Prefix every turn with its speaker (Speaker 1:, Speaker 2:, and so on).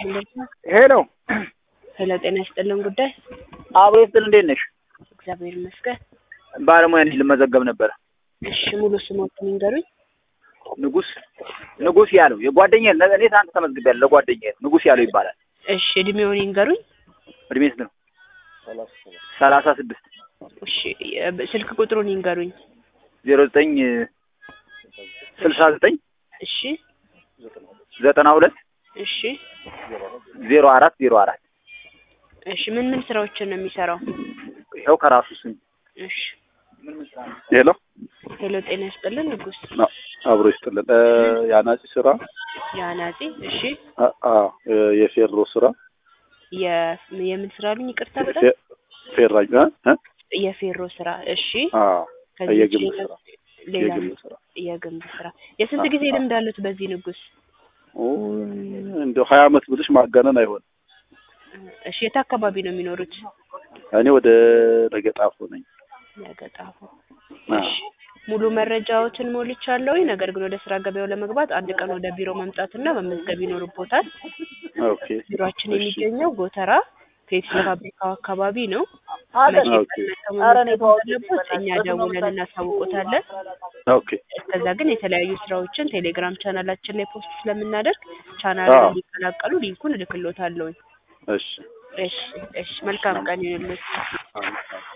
Speaker 1: ሄሎ
Speaker 2: ሄሎ፣ ጤና ይስጥልን ጉዳይ
Speaker 1: አብሮ ይስጥል። እንዴት ነሽ?
Speaker 2: እግዚአብሔር ይመስገን።
Speaker 1: ባለሙያ ነኝ፣ ልመዘገብ ነበረ።
Speaker 2: እሺ፣ ሙሉ ስሞትን ይንገሩኝ።
Speaker 1: ንጉስ ንጉስ ያለው የጓደኛዬ እኔ ትናንት ተመዝግቤያለሁ። ለጓደኛዬ ንጉስ ያለው ይባላል።
Speaker 2: እሺ፣ እድሜውን ይንገሩኝ።
Speaker 1: እድሜ ስንት ነው? ሰላሳ ስድስት
Speaker 2: እሺ፣ የ- ስልክ ቁጥሩን ይንገሩኝ።
Speaker 1: ዜሮ ዘጠኝ ስልሳ ዘጠኝ
Speaker 2: እሺ፣
Speaker 1: ዘጠና ሁለት
Speaker 2: እሺ፣
Speaker 1: ዜሮ አራት ዜሮ አራት
Speaker 2: እሺ። ምን ምን ስራዎችን ነው የሚሰራው?
Speaker 1: ይኸው ከራሱ ስም
Speaker 2: እሺ፣
Speaker 3: ሄሎ
Speaker 2: ሄሎ፣ ጤና ይስጥልን ንጉስ
Speaker 3: አ- አብሮ ይስጥልን። እ የአናጺ ስራ
Speaker 2: የአናጺ። እሺ፣
Speaker 3: አ- አ- የፌሮ ስራ
Speaker 2: የ- የምን ስራ አሉኝ? ይቅርታ በጣም
Speaker 3: ፌ- ፌራኝ እ? እ?
Speaker 2: የፌሮ ስራ። እሺ፣
Speaker 3: አ
Speaker 2: ከዚህ ውጪ
Speaker 3: የግንብ
Speaker 2: ሌላ-
Speaker 3: ስራ
Speaker 2: ሌላ
Speaker 3: የግንብ ስራ
Speaker 2: የግንብ ስራ። የስንት ጊዜ ልምድ አሉት በዚህ ንጉስ?
Speaker 3: ኦ እንደው ሀያ አመት ብልሽ ማጋነን አይሆንም።
Speaker 2: እሺ፣ የት አካባቢ ነው የሚኖሩት?
Speaker 3: እኔ ወደ ለገጣፎ ነኝ።
Speaker 2: ለገጣፎ።
Speaker 3: አ
Speaker 2: እሺ ሙሉ መረጃዎችን ሞልቻለሁ። ነገር ግን ወደ ስራ ገበያው ለመግባት አንድ ቀን ወደ ቢሮ መምጣትና መመዝገብ ይኖርቦታል።
Speaker 3: ኦኬ
Speaker 2: ቢሮአችን
Speaker 3: እሺ።
Speaker 2: የሚገኘው ጎተራ ፔፕሲ ፋብሪካው አካባቢ ነው።
Speaker 1: አለ
Speaker 2: መቼ
Speaker 3: ኦኬ።
Speaker 2: ቀን መመዝገብ እንዳለቦት እኛ ደውለን እናሳውቆታለን።
Speaker 3: ኦኬ
Speaker 2: እስከዛ ግን የተለያዩ ስራዎችን ቴሌግራም ቻናላችን ላይ ፖስት ስለምናደርግ ቻናሉን
Speaker 3: አዎ።
Speaker 2: እንዲቀላቀሉ ሊንኩን እልክሎታለሁኝ።
Speaker 3: እሺ
Speaker 2: እሺ እሺ፣ መልካም ቀን ይሁንልዎት።
Speaker 3: አሜን።